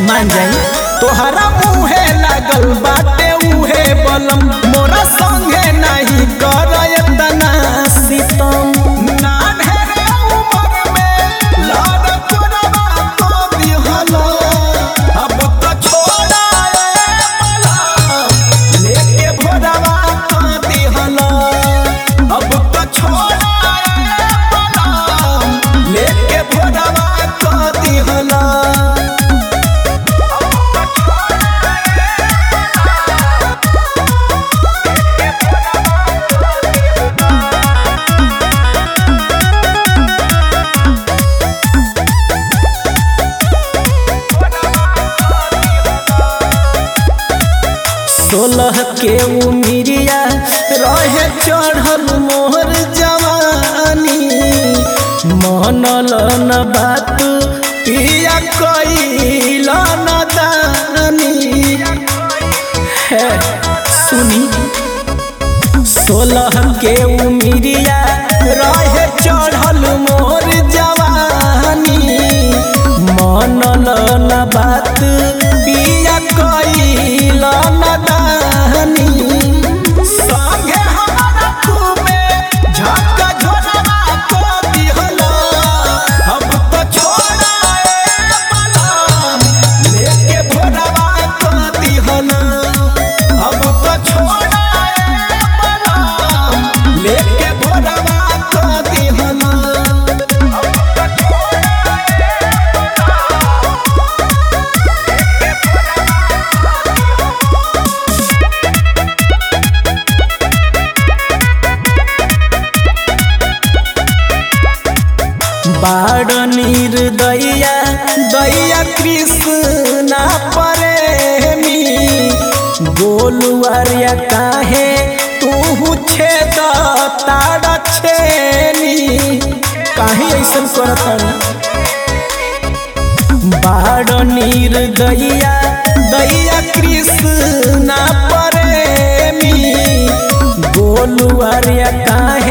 मान जाई तोहरा मुहे लागल बाटे उहे बलम मोरा संगे नहीं करय तना सीतम ना ढेरे उमर में लाड तोरवा को दिहलो अब तो छोड़ा ए मला लेके भोरवा को दिहलो अब तो छोड़ा ए मला लेके भोरवा को दिहलो सोलह के उमिरिया रहे चढ़ल मोहर जवानी मनल न बात पिया कैल न दानी है सुनी सोलह के उमिरिया रहे चढ़ल मोर जवानी मनल न बात पिया कैल न दानी संगे हमारा खूबे झटका झोरवा को दिहला अब तो छोड़ा ए मलम लेके भोरवा को दिहला अब तो छोड़ा ए मलम लेके भोरवा को दिहला बाड़ निर्दया दया कृष्ण प्रेमी गोलुआरिया काहे तू छेद तारा छेनी काहे ऐसन करत बाड़ निर्दया दया कृष्ण प्रेमी गोलुआरिया काहे